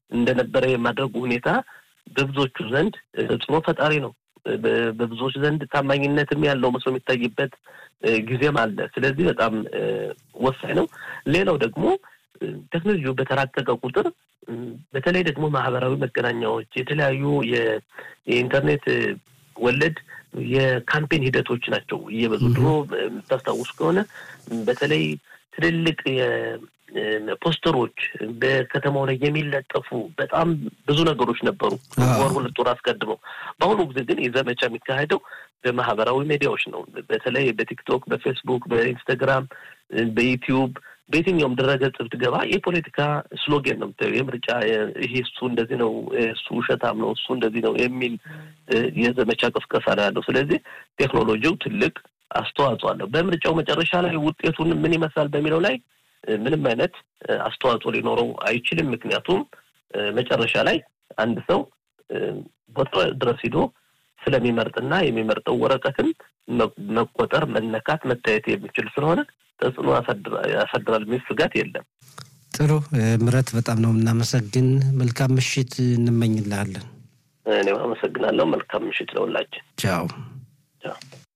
እንደነበረ የማድረጉ ሁኔታ በብዙዎቹ ዘንድ ተጽዕኖ ፈጣሪ ነው። በብዙዎች ዘንድ ታማኝነትም ያለው መስሎ የሚታይበት ጊዜም አለ። ስለዚህ በጣም ወሳኝ ነው። ሌላው ደግሞ ቴክኖሎጂው በተራቀቀ ቁጥር በተለይ ደግሞ ማህበራዊ መገናኛዎች የተለያዩ የኢንተርኔት ወለድ የካምፔን ሂደቶች ናቸው እየበዙ ድሮ የምታስታውሱ ከሆነ በተለይ ትልልቅ ፖስተሮች በከተማው ላይ የሚለጠፉ በጣም ብዙ ነገሮች ነበሩ፣ ወር ሁለት ወር አስቀድመው። በአሁኑ ጊዜ ግን የዘመቻ የሚካሄደው በማህበራዊ ሚዲያዎች ነው። በተለይ በቲክቶክ፣ በፌስቡክ፣ በኢንስታግራም፣ በዩቲዩብ በየትኛውም ድረገጽ ብትገባ የፖለቲካ ስሎጌን ነው የምታየው። የምርጫ ይሄ እሱ እንደዚህ ነው፣ እሱ ውሸታም ነው፣ እሱ እንደዚህ ነው የሚል የዘመቻ ቅስቀሳ ነው ያለው። ስለዚህ ቴክኖሎጂው ትልቅ አስተዋጽኦ አለው። በምርጫው መጨረሻ ላይ ውጤቱን ምን ይመስላል በሚለው ላይ ምንም አይነት አስተዋጽኦ ሊኖረው አይችልም። ምክንያቱም መጨረሻ ላይ አንድ ሰው ቦታ ድረስ ሂዶ ስለሚመርጥና የሚመርጠው ወረቀትም መቆጠር፣ መነካት፣ መታየት የሚችል ስለሆነ ተጽዕኖ ያሳድራል የሚል ስጋት የለም። ጥሩ ምረት፣ በጣም ነው የምናመሰግን። መልካም ምሽት እንመኝልሃለን። እኔም አመሰግናለሁ። መልካም ምሽት ለሁላችን። ቻው ቻው።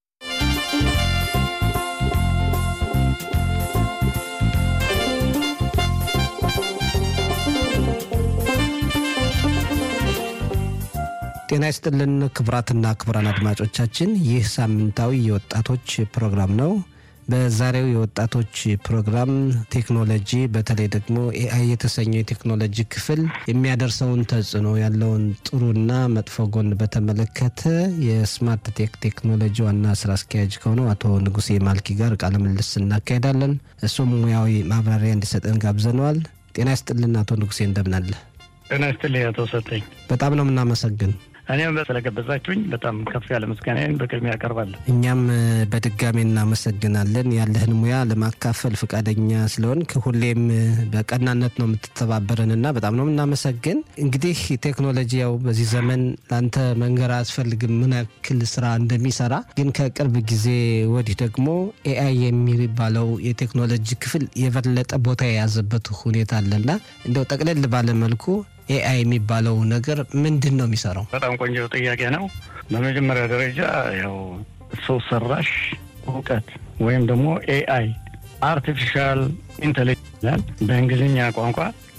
ጤና ይስጥልን ክቡራትና ክቡራን አድማጮቻችን፣ ይህ ሳምንታዊ የወጣቶች ፕሮግራም ነው። በዛሬው የወጣቶች ፕሮግራም ቴክኖሎጂ በተለይ ደግሞ ኤአይ የተሰኘው የቴክኖሎጂ ክፍል የሚያደርሰውን ተጽዕኖ ያለውን ጥሩና መጥፎ ጎን በተመለከተ የስማርት ቴክ ቴክኖሎጂ ዋና ስራ አስኪያጅ ከሆነው አቶ ንጉሴ ማልኪ ጋር ቃለ ምልልስ እናካሄዳለን። እሱም ሙያዊ ማብራሪያ እንዲሰጠን ጋብዘነዋል። ጤና ይስጥልን አቶ ንጉሴ እንደምናለ? ጤና ይስጥልኝ አቶ ሰጠኝ። በጣም ነው የምናመሰግን። እኔም ስለገበዛችሁኝ በጣም ከፍ ያለ ምስጋናዬን በቅድሚያ ያቀርባለሁ። እኛም በድጋሚ እናመሰግናለን ያለህን ሙያ ለማካፈል ፈቃደኛ ስለሆንክ ሁሌም በቀናነት ነው የምትተባበረን እና በጣም ነው የምናመሰግን። እንግዲህ ቴክኖሎጂ ያው በዚህ ዘመን ለአንተ መንገር አያስፈልግም ምን ያክል ስራ እንደሚሰራ። ግን ከቅርብ ጊዜ ወዲህ ደግሞ ኤአይ የሚባለው የቴክኖሎጂ ክፍል የበለጠ ቦታ የያዘበት ሁኔታ አለና እንደው ጠቅለል ባለመልኩ ኤአይ የሚባለው ነገር ምንድን ነው የሚሰራው? በጣም ቆንጆ ጥያቄ ነው። በመጀመሪያ ደረጃ ያው ሰው ሰራሽ እውቀት ወይም ደግሞ ኤአይ አርቲፊሻል ኢንቴሊጀንስ በእንግሊዝኛ ቋንቋ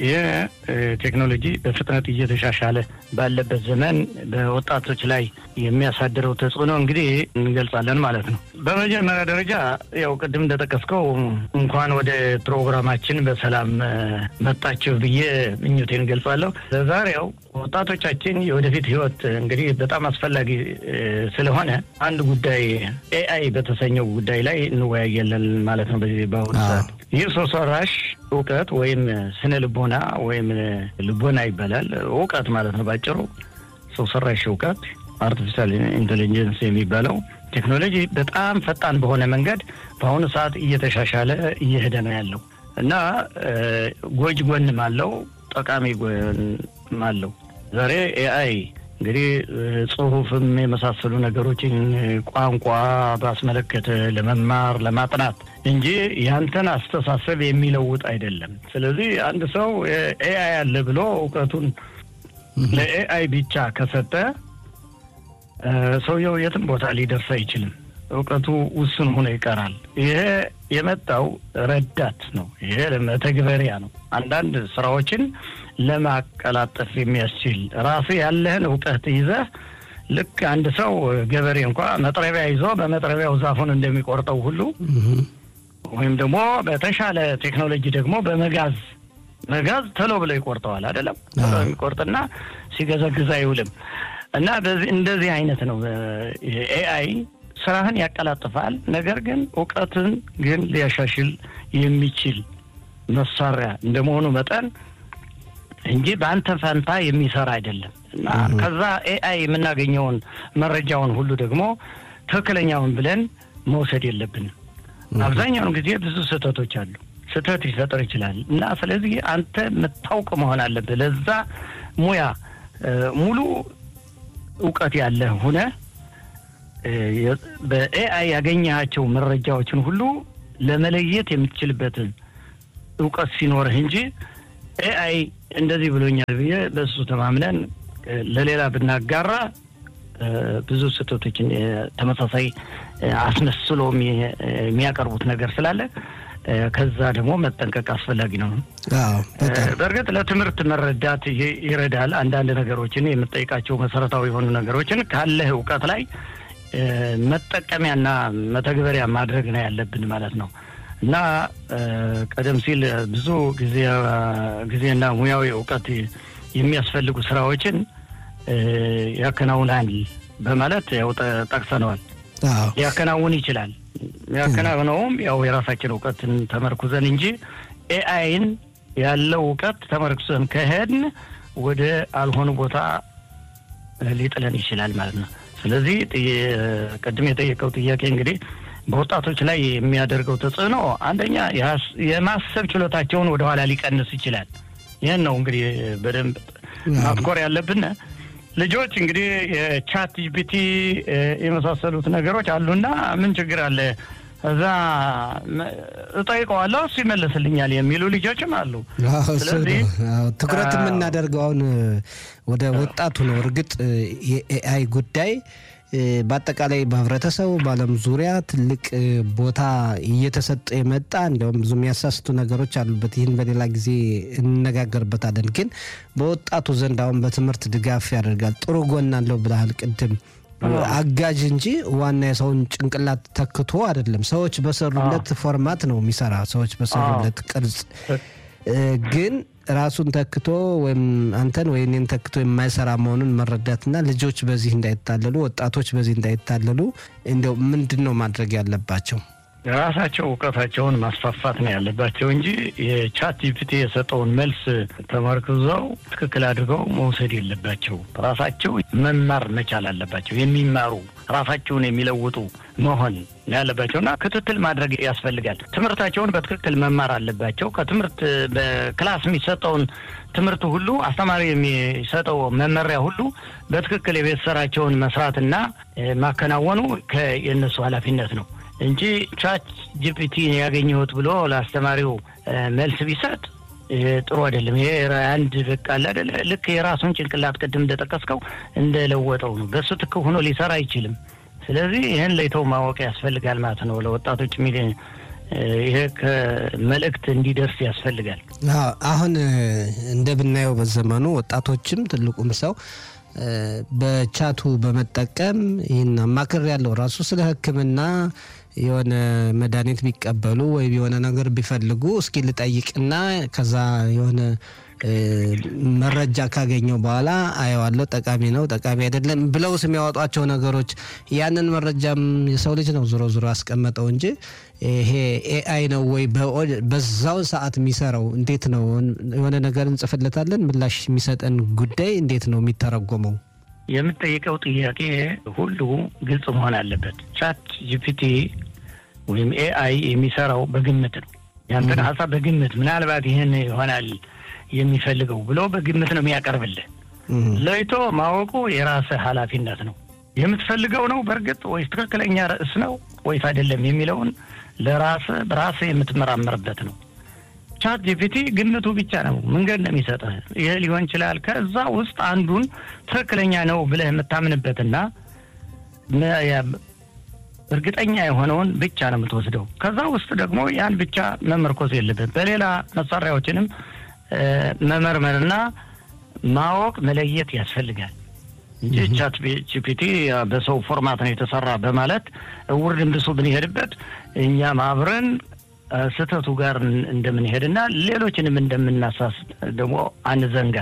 የቴክኖሎጂ በፍጥነት እየተሻሻለ ባለበት ዘመን በወጣቶች ላይ የሚያሳድረው ተጽዕኖ እንግዲህ እንገልጻለን ማለት ነው። በመጀመሪያ ደረጃ ያው ቅድም እንደጠቀስከው እንኳን ወደ ፕሮግራማችን በሰላም መጣችሁ ብዬ ምኞቴን እንገልጻለሁ። ዛሬው ወጣቶቻችን የወደፊት ህይወት እንግዲህ በጣም አስፈላጊ ስለሆነ አንድ ጉዳይ ኤአይ በተሰኘው ጉዳይ ላይ እንወያያለን ማለት ነው። በዚህ በአሁኑ ሰዓት ይህ ሰው ሰራሽ እውቀት ወይም ስነ ልቦና ወይም ልቦና ይባላል። እውቀት ማለት ነው ባጭሩ። ሰው ሰራሽ እውቀት አርቲፊሻል ኢንቴሊጀንስ የሚባለው ቴክኖሎጂ በጣም ፈጣን በሆነ መንገድ በአሁኑ ሰዓት እየተሻሻለ እየሄደ ነው ያለው እና ጎጅ ጎንም አለው፣ ጠቃሚ ጎንም አለው። ዛሬ ኤአይ እንግዲህ ጽሁፍም የመሳሰሉ ነገሮችን ቋንቋ ባስመለከተ ለመማር ለማጥናት እንጂ ያንተን አስተሳሰብ የሚለውጥ አይደለም። ስለዚህ አንድ ሰው ኤአይ አለ ብሎ እውቀቱን ለኤአይ ብቻ ከሰጠ ሰውየው የትም ቦታ ሊደርስ አይችልም። እውቀቱ ውስን ሆኖ ይቀራል። ይሄ የመጣው ረዳት ነው። ይሄ መተግበሪያ ነው። አንዳንድ ስራዎችን ለማቀላጠፍ የሚያስችል ራሱ ያለህን እውቀት ይዘህ ልክ አንድ ሰው ገበሬ እንኳ መጥረቢያ ይዞ በመጥረቢያው ዛፉን እንደሚቆርጠው ሁሉ ወይም ደግሞ በተሻለ ቴክኖሎጂ ደግሞ በመጋዝ መጋዝ ቶሎ ብሎ ይቆርጠዋል። አይደለም ቶሎ የሚቆርጥና ሲገዘግዝ አይውልም። እና በዚህ እንደዚህ አይነት ነው ኤአይ ስራህን ያቀላጥፋል። ነገር ግን እውቀትን ግን ሊያሻሽል የሚችል መሳሪያ እንደመሆኑ መጠን እንጂ በአንተ ፈንታ የሚሰራ አይደለም እና ከዛ ኤአይ የምናገኘውን መረጃውን ሁሉ ደግሞ ትክክለኛውን ብለን መውሰድ የለብንም። አብዛኛውን ጊዜ ብዙ ስህተቶች አሉ። ስህተት ሊፈጠር ይችላል እና ስለዚህ አንተ የምታውቅ መሆን አለብህ። ለዛ ሙያ ሙሉ እውቀት ያለህ ሁነ በኤአይ ያገኘሃቸው መረጃዎችን ሁሉ ለመለየት የምትችልበትን እውቀት ሲኖርህ እንጂ ኤአይ እንደዚህ ብሎኛል ብዬ በእሱ ተማምነን ለሌላ ብናጋራ ብዙ ስህተቶችን ተመሳሳይ አስመስሎ የሚያቀርቡት ነገር ስላለ ከዛ ደግሞ መጠንቀቅ አስፈላጊ ነው። በእርግጥ ለትምህርት መረዳት ይረዳል። አንዳንድ ነገሮችን የምጠይቃቸው መሰረታዊ የሆኑ ነገሮችን ካለህ እውቀት ላይ መጠቀሚያና መተግበሪያ ማድረግ ነው ያለብን ማለት ነው እና ቀደም ሲል ብዙ ጊዜና ሙያዊ እውቀት የሚያስፈልጉ ስራዎችን ያከናውናል በማለት ያው ጠቅሰነዋል። ሊያከናውን ይችላል። ያከናውነውም ያው የራሳችን እውቀትን ተመርኩዘን እንጂ ኤአይን ያለው እውቀት ተመርኩዘን ከሄድን ወደ አልሆኑ ቦታ ሊጥለን ይችላል ማለት ነው። ስለዚህ ቅድም የጠየቀው ጥያቄ እንግዲህ በወጣቶች ላይ የሚያደርገው ተጽዕኖ አንደኛ የማሰብ ችሎታቸውን ወደኋላ ሊቀንስ ይችላል። ይህን ነው እንግዲህ በደንብ ማትኮር ያለብን። ልጆች እንግዲህ የቻት ጂፒቲ የመሳሰሉት ነገሮች አሉና ምን ችግር አለ እዛ እጠይቀዋለሁ እሱ ይመልስልኛል የሚሉ ልጆችም አሉ። ስለዚህ ትኩረት የምናደርገው አሁን ወደ ወጣቱ ነው። እርግጥ የኤአይ ጉዳይ በአጠቃላይ በህብረተሰቡ በዓለም ዙሪያ ትልቅ ቦታ እየተሰጠ የመጣ እንዲያውም ብዙ የሚያሳስቱ ነገሮች አሉበት። ይህን በሌላ ጊዜ እንነጋገርበታለን። ግን በወጣቱ ዘንድ አሁን በትምህርት ድጋፍ ያደርጋል። ጥሩ ጎን አለው ብለሃል ቅድም አጋዥ እንጂ ዋና የሰውን ጭንቅላት ተክቶ አይደለም። ሰዎች በሰሩለት ፎርማት ነው የሚሰራ። ሰዎች በሰሩለት ቅርጽ ግን ራሱን ተክቶ ወይም አንተን ወይ እኔን ተክቶ የማይሰራ መሆኑን መረዳትና ልጆች በዚህ እንዳይታለሉ፣ ወጣቶች በዚህ እንዳይታለሉ እንደው ምንድን ነው ማድረግ ያለባቸው? ራሳቸው እውቀታቸውን ማስፋፋት ነው ያለባቸው እንጂ የቻት ጂፒቲ የሰጠውን መልስ ተመርክዘው ትክክል አድርገው መውሰድ የለባቸው። ራሳቸው መማር መቻል አለባቸው። የሚማሩ ራሳቸውን የሚለውጡ መሆን ያለባቸው እና ክትትል ማድረግ ያስፈልጋል። ትምህርታቸውን በትክክል መማር አለባቸው። ከትምህርት በክላስ የሚሰጠውን ትምህርት ሁሉ አስተማሪ የሚሰጠው መመሪያ ሁሉ በትክክል የቤት ስራቸውን መስራትና ማከናወኑ የእነሱ ኃላፊነት ነው እንጂ ቻት ጂፒቲ ያገኘሁት ብሎ ለአስተማሪው መልስ ቢሰጥ ጥሩ አይደለም። ይሄ አንድ በቃ አይደለ ልክ የራሱን ጭንቅላት ቅድም እንደጠቀስከው እንደለወጠው ነው። በሱ ትክ ሆኖ ሊሰራ አይችልም። ስለዚህ ይህን ለይተው ማወቅ ያስፈልጋል ማለት ነው። ለወጣቶች ሚሊ ይሄ ከመልእክት እንዲደርስ ያስፈልጋል። አሁን እንደምናየው በዘመኑ ወጣቶችም ትልቁም ሰው በቻቱ በመጠቀም ይህን አማክር ያለው ራሱ ስለ ሕክምና የሆነ መድኃኒት ቢቀበሉ ወይም የሆነ ነገር ቢፈልጉ እስኪ ልጠይቅና ከዛ የሆነ መረጃ ካገኘው በኋላ አየዋለሁ፣ ጠቃሚ ነው ጠቃሚ አይደለም ብለው የሚያወጧቸው ነገሮች ያንን መረጃም የሰው ልጅ ነው ዞሮ ዞሮ ያስቀመጠው እንጂ ይሄ ኤአይ ነው ወይ በዛው ሰዓት የሚሰራው እንዴት ነው? የሆነ ነገር እንጽፍለታለን ምላሽ የሚሰጠን ጉዳይ እንዴት ነው የሚተረጎመው? የምጠይቀው ጥያቄ ሁሉ ግልጽ መሆን አለበት። ቻት ጂፒቲ ወይም ኤአይ የሚሰራው በግምት ነው። ያንተን ሀሳብ በግምት ምናልባት ይህን ይሆናል የሚፈልገው ብሎ በግምት ነው የሚያቀርብልህ። ለይቶ ማወቁ የራስህ ኃላፊነት ነው። የምትፈልገው ነው በእርግጥ ወይስ ትክክለኛ ርዕስ ነው ወይስ አይደለም የሚለውን ለራስህ በራስህ የምትመራመርበት ነው። ቻት ጂፒቲ ግምቱ ብቻ ነው መንገድ ነው የሚሰጥህ። ይህ ሊሆን ይችላል። ከዛ ውስጥ አንዱን ትክክለኛ ነው ብለህ የምታምንበትና እርግጠኛ የሆነውን ብቻ ነው የምትወስደው። ከዛ ውስጥ ደግሞ ያን ብቻ መመርኮዝ የለብን። በሌላ መሳሪያዎችንም መመርመርና ማወቅ መለየት ያስፈልጋል እንጂ ቻት ጂፒቲ በሰው ፎርማት ነው የተሰራ በማለት እውር ድንብሱ ብንሄድበት እኛም አብረን ስህተቱ ጋር እንደምንሄድና ሌሎችንም እንደምናሳስት ደግሞ አንዘንጋ።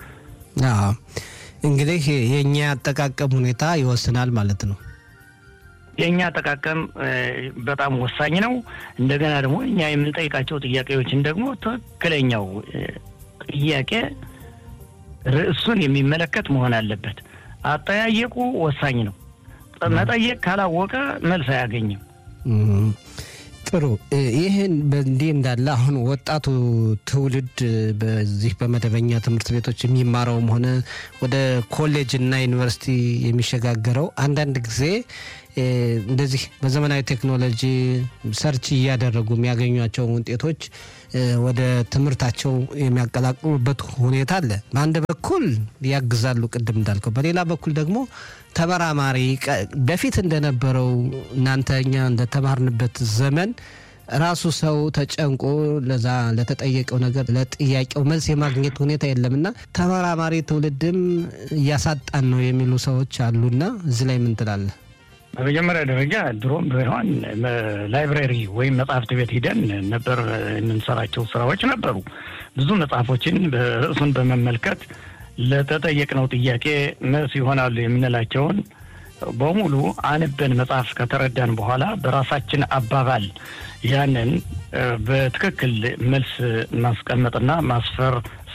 እንግዲህ የእኛ አጠቃቀም ሁኔታ ይወስናል ማለት ነው። የእኛ አጠቃቀም በጣም ወሳኝ ነው። እንደገና ደግሞ እኛ የምንጠይቃቸው ጥያቄዎችን ደግሞ ትክክለኛው ጥያቄ ርዕሱን የሚመለከት መሆን አለበት። አጠያየቁ ወሳኝ ነው። መጠየቅ ካላወቀ መልስ አያገኝም። ጥሩ። ይህን በእንዲህ እንዳለ አሁን ወጣቱ ትውልድ በዚህ በመደበኛ ትምህርት ቤቶች የሚማረውም ሆነ ወደ ኮሌጅ እና ዩኒቨርሲቲ የሚሸጋገረው አንዳንድ ጊዜ እንደዚህ በዘመናዊ ቴክኖሎጂ ሰርች እያደረጉ የሚያገኟቸውን ውጤቶች ወደ ትምህርታቸው የሚያቀላቅሉበት ሁኔታ አለ። በአንድ በኩል ያግዛሉ፣ ቅድም እንዳልከው፣ በሌላ በኩል ደግሞ ተመራማሪ በፊት እንደነበረው እናንተ እኛ እንደተማርንበት ዘመን ራሱ ሰው ተጨንቆ ለዛ ለተጠየቀው ነገር ለጥያቄው መልስ የማግኘት ሁኔታ የለምና ተመራማሪ ትውልድም እያሳጣን ነው የሚሉ ሰዎች አሉና እዚህ ላይ ምን ትላለህ? በመጀመሪያ ደረጃ ድሮም ቢሆን ላይብራሪ ወይም መጽሐፍት ቤት ሂደን ነበር የምንሰራቸው ስራዎች ነበሩ። ብዙ መጽሐፎችን ርዕሱን በመመልከት ለተጠየቅነው ጥያቄ መልስ ይሆናሉ የምንላቸውን በሙሉ አንበን መጽሐፍ ከተረዳን በኋላ በራሳችን አባባል ያንን በትክክል መልስ ማስቀመጥና ማስፈር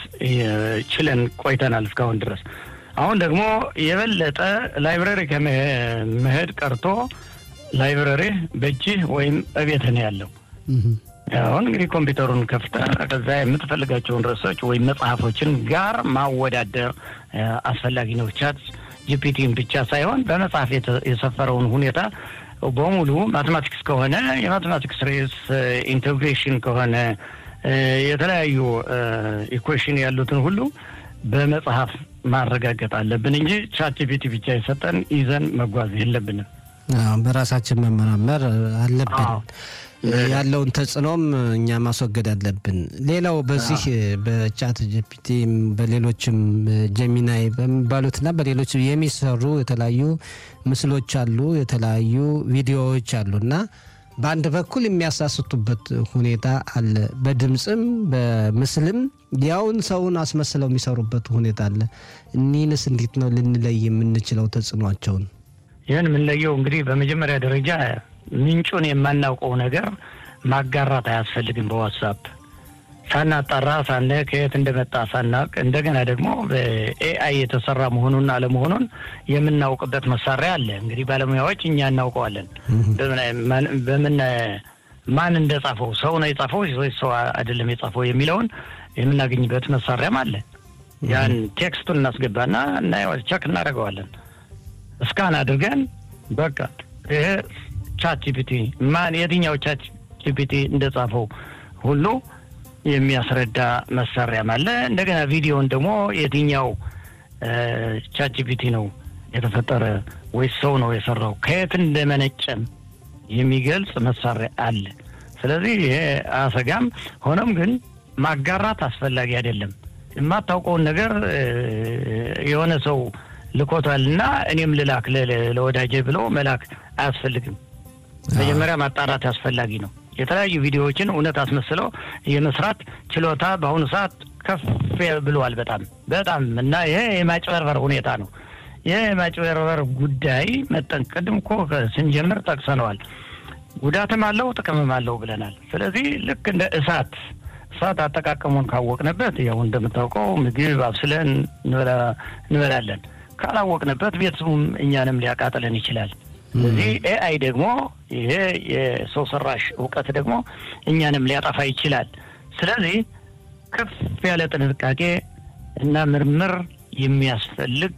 ችለን ቆይተናል እስካሁን ድረስ። አሁን ደግሞ የበለጠ ላይብረሪ ከመሄድ ቀርቶ ላይብረሪ በእጅህ ወይም እቤትህ ነው ያለው። አሁን እንግዲህ ኮምፒውተሩን ከፍተህ ከዛ የምትፈልጋቸውን ርዕሶች ወይም መጽሐፎችን ጋር ማወዳደር አስፈላጊ ነው። ቻት ጂፒቲን ብቻ ሳይሆን በመጽሐፍ የሰፈረውን ሁኔታ በሙሉ ማቴማቲክስ ከሆነ የማቴማቲክስ ሬስ ኢንቴግሬሽን ከሆነ የተለያዩ ኢኩዌሽን ያሉትን ሁሉ በመጽሐፍ ማረጋገጥ አለብን እንጂ ቻት ጂፒቲ ብቻ የሰጠን ይዘን መጓዝ የለብንም። በራሳችን መመራመር አለብን። ያለውን ተጽዕኖም እኛ ማስወገድ አለብን። ሌላው በዚህ በቻት ጂፒቲ በሌሎችም ጀሚናይ በሚባሉትና በሌሎች የሚሰሩ የተለያዩ ምስሎች አሉ፣ የተለያዩ ቪዲዮዎች አሉ እና በአንድ በኩል የሚያሳስቱበት ሁኔታ አለ። በድምፅም በምስልም ያውን ሰውን አስመስለው የሚሰሩበት ሁኔታ አለ። እኒህንስ እንዴት ነው ልንለይ የምንችለው ተጽዕኗቸውን? ይህን የምንለየው እንግዲህ በመጀመሪያ ደረጃ ምንጩን የማናውቀው ነገር ማጋራት አያስፈልግም። በዋትሳፕ ሳናጣራ ሳነ ከየት እንደመጣ ሳናቅ እንደገና ደግሞ በኤአይ የተሰራ መሆኑን አለመሆኑን የምናውቅበት መሳሪያ አለ። እንግዲህ ባለሙያዎች እኛ እናውቀዋለን። በምን ማን እንደጻፈው ሰው ነው የጻፈው ወይስ ሰው አይደለም የጻፈው የሚለውን የምናገኝበት መሳሪያም አለ። ያን ቴክስቱን እናስገባና እናየዋለን፣ ቸክ እናደርገዋለን። እስካን አድርገን በቃ ይሄ ቻት ጂፒቲ ማን የትኛው ቻት ጂፒቲ እንደጻፈው ሁሉ የሚያስረዳ መሳሪያም አለ። እንደገና ቪዲዮን ደግሞ የትኛው ቻት ጂፒቲ ነው የተፈጠረ ወይስ ሰው ነው የሰራው ከየት እንደመነጨም የሚገልጽ መሳሪያ አለ። ስለዚህ ይሄ አያሰጋም። ሆኖም ግን ማጋራት አስፈላጊ አይደለም። የማታውቀውን ነገር የሆነ ሰው ልኮታል እና እኔም ልላክ ለወዳጄ ብሎ መላክ አያስፈልግም። መጀመሪያ ማጣራት አስፈላጊ ነው። የተለያዩ ቪዲዮዎችን እውነት አስመስለው የመስራት ችሎታ በአሁኑ ሰዓት ከፍ ብሏል። በጣም በጣም እና ይሄ የማጭበርበር ሁኔታ ነው። ይህ የማጭበርበር ጉዳይ መጠን ቅድም እኮ ስንጀምር ጠቅሰነዋል። ጉዳትም አለው ጥቅምም አለው ብለናል። ስለዚህ ልክ እንደ እሳት እሳት አጠቃቀሙን ካወቅንበት ያው እንደምታውቀው ምግብ አብስለን እንበላለን። ካላወቅንበት ቤቱም እኛንም ሊያቃጥለን ይችላል። ስለዚህ ኤአይ ደግሞ ይሄ የሰው ሰራሽ እውቀት ደግሞ እኛንም ሊያጠፋ ይችላል። ስለዚህ ከፍ ያለ ጥንቃቄ እና ምርምር የሚያስፈልግ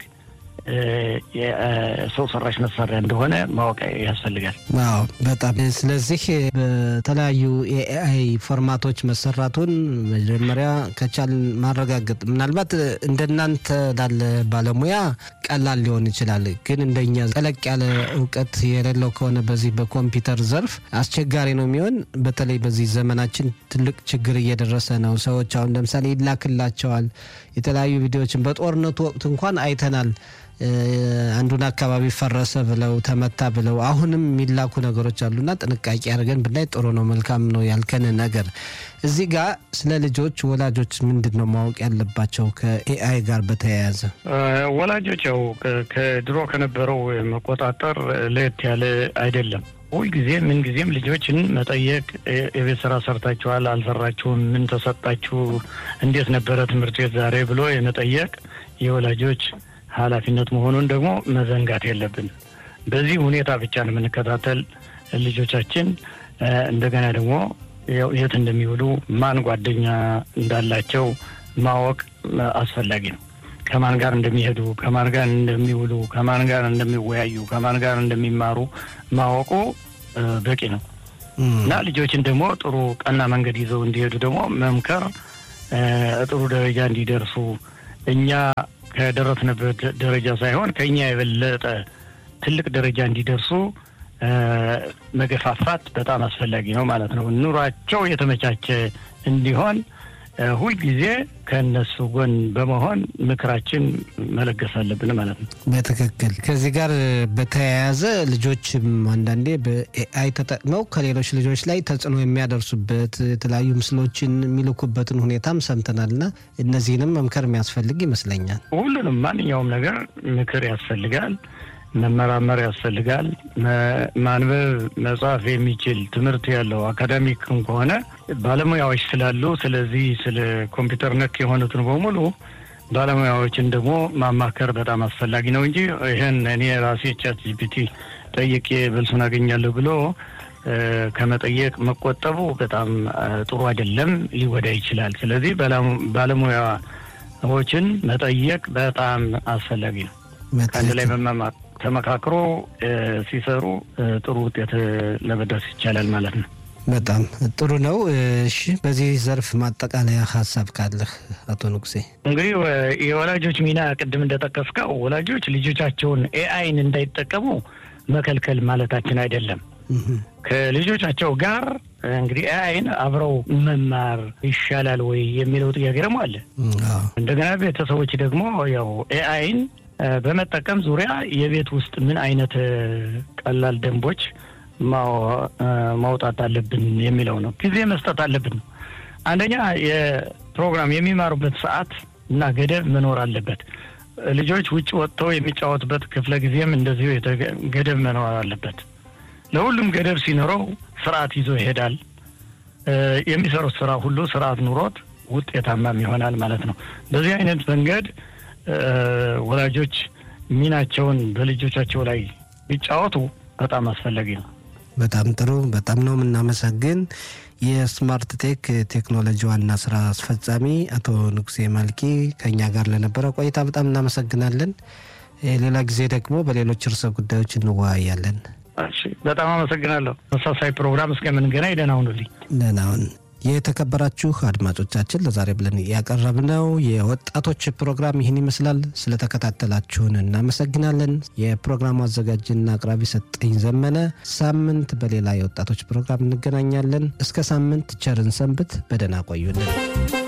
የሰው ሰራሽ መሳሪያ እንደሆነ ማወቅ ያስፈልጋል። አዎ በጣም ስለዚህ በተለያዩ የኤአይ ፎርማቶች መሰራቱን መጀመሪያ ከቻል ማረጋገጥ ምናልባት እንደናንተ ላለ ባለሙያ ቀላል ሊሆን ይችላል። ግን እንደኛ ጠለቅ ያለ እውቀት የሌለው ከሆነ በዚህ በኮምፒውተር ዘርፍ አስቸጋሪ ነው የሚሆን። በተለይ በዚህ ዘመናችን ትልቅ ችግር እየደረሰ ነው። ሰዎች አሁን ለምሳሌ ይላክላቸዋል የተለያዩ ቪዲዮዎችን በጦርነቱ ወቅት እንኳን አይተናል። አንዱን አካባቢ ፈረሰ ብለው ተመታ ብለው አሁንም የሚላኩ ነገሮች አሉና ጥንቃቄ አድርገን ብናይ ጥሩ ነው። መልካም ነው ያልከን ነገር እዚህ ጋር ስለ ልጆች ወላጆች ምንድን ነው ማወቅ ያለባቸው ከኤአይ ጋር በተያያዘ? ወላጆች ያው ከድሮ ከነበረው መቆጣጠር ለየት ያለ አይደለም። ሁልጊዜ ምን ጊዜም ልጆችን መጠየቅ፣ የቤት ስራ ሰርታችኋል፣ አልሰራችሁም፣ ምን ተሰጣችሁ፣ እንዴት ነበረ ትምህርት ቤት ዛሬ ብሎ የመጠየቅ የወላጆች ኃላፊነት መሆኑን ደግሞ መዘንጋት የለብን። በዚህ ሁኔታ ብቻ ነው የምንከታተል ልጆቻችን። እንደገና ደግሞ የት እንደሚውሉ ማን ጓደኛ እንዳላቸው ማወቅ አስፈላጊ ነው። ከማን ጋር እንደሚሄዱ፣ ከማን ጋር እንደሚውሉ፣ ከማን ጋር እንደሚወያዩ፣ ከማን ጋር እንደሚማሩ ማወቁ በቂ ነው እና ልጆችን ደግሞ ጥሩ ቀና መንገድ ይዘው እንዲሄዱ ደግሞ መምከር ጥሩ ደረጃ እንዲደርሱ እኛ ከደረስንበት ደረጃ ሳይሆን ከእኛ የበለጠ ትልቅ ደረጃ እንዲደርሱ መገፋፋት በጣም አስፈላጊ ነው ማለት ነው። ኑሯቸው የተመቻቸ እንዲሆን ሁልጊዜ ከእነሱ ጎን በመሆን ምክራችን መለገስ አለብን ማለት ነው። በትክክል ከዚህ ጋር በተያያዘ ልጆችም አንዳንዴ በኤአይ ተጠቅመው ከሌሎች ልጆች ላይ ተጽዕኖ የሚያደርሱበት የተለያዩ ምስሎችን የሚልኩበትን ሁኔታም ሰምተናል እና እነዚህንም መምከር የሚያስፈልግ ይመስለኛል። ሁሉንም ማንኛውም ነገር ምክር ያስፈልጋል። መመራመር ያስፈልጋል። ማንበብ መጻፍ የሚችል ትምህርት ያለው አካዳሚክም ከሆነ ባለሙያዎች ስላሉ፣ ስለዚህ ስለ ኮምፒውተር ነክ የሆኑትን በሙሉ ባለሙያዎችን ደግሞ ማማከር በጣም አስፈላጊ ነው እንጂ ይህን እኔ ራሴ ቻት ጂፒቲ ጠይቄ መልሱን አገኛለሁ ብሎ ከመጠየቅ መቆጠቡ በጣም ጥሩ አይደለም፣ ሊጎዳ ይችላል። ስለዚህ ባለሙያዎችን መጠየቅ በጣም አስፈላጊ ነው። ከአንድ ላይ በመማር ተመካክሮ ሲሰሩ ጥሩ ውጤት ለመድረስ ይቻላል ማለት ነው። በጣም ጥሩ ነው። እሺ፣ በዚህ ዘርፍ ማጠቃለያ ሀሳብ ካለህ አቶ ንጉሴ? እንግዲህ የወላጆች ሚና ቅድም እንደጠቀስከው ወላጆች ልጆቻቸውን ኤአይን እንዳይጠቀሙ መከልከል ማለታችን አይደለም። ከልጆቻቸው ጋር እንግዲህ ኤአይን አብረው መማር ይሻላል ወይ የሚለው ጥያቄ ደግሞ አለ። እንደገና ቤተሰቦች ደግሞ ያው ኤአይን በመጠቀም ዙሪያ የቤት ውስጥ ምን አይነት ቀላል ደንቦች ማውጣት አለብን የሚለው ነው። ጊዜ መስጠት አለብን ነው። አንደኛ የፕሮግራም የሚማሩበት ሰዓት እና ገደብ መኖር አለበት። ልጆች ውጭ ወጥተው የሚጫወቱበት ክፍለ ጊዜም እንደዚሁ ገደብ መኖር አለበት። ለሁሉም ገደብ ሲኖረው ስርዓት ይዞ ይሄዳል። የሚሰሩት ስራ ሁሉ ስርዓት ኑሮት ውጤታማም ይሆናል ማለት ነው። በዚህ አይነት መንገድ ወላጆች ሚናቸውን በልጆቻቸው ላይ ቢጫወቱ በጣም አስፈላጊ ነው። በጣም ጥሩ። በጣም ነው የምናመሰግን። የስማርት ቴክ ቴክኖሎጂ ዋና ስራ አስፈጻሚ አቶ ንጉሴ ማልኪ ከኛ ጋር ለነበረ ቆይታ በጣም እናመሰግናለን። ሌላ ጊዜ ደግሞ በሌሎች ርዕሰ ጉዳዮች እንወያያለን። በጣም አመሰግናለሁ። ተመሳሳይ ፕሮግራም እስከምንገናኝ ደህና ሁኑልኝ። ደህና ሁን። የተከበራችሁ አድማጮቻችን ለዛሬ ብለን ያቀረብነው የወጣቶች ፕሮግራም ይህን ይመስላል። ስለተከታተላችሁን እናመሰግናለን። የፕሮግራሙ አዘጋጅና አቅራቢ ሰጠኝ ዘመነ። ሳምንት በሌላ የወጣቶች ፕሮግራም እንገናኛለን። እስከ ሳምንት ቸርን ሰንብት። በደህና ቆዩልን።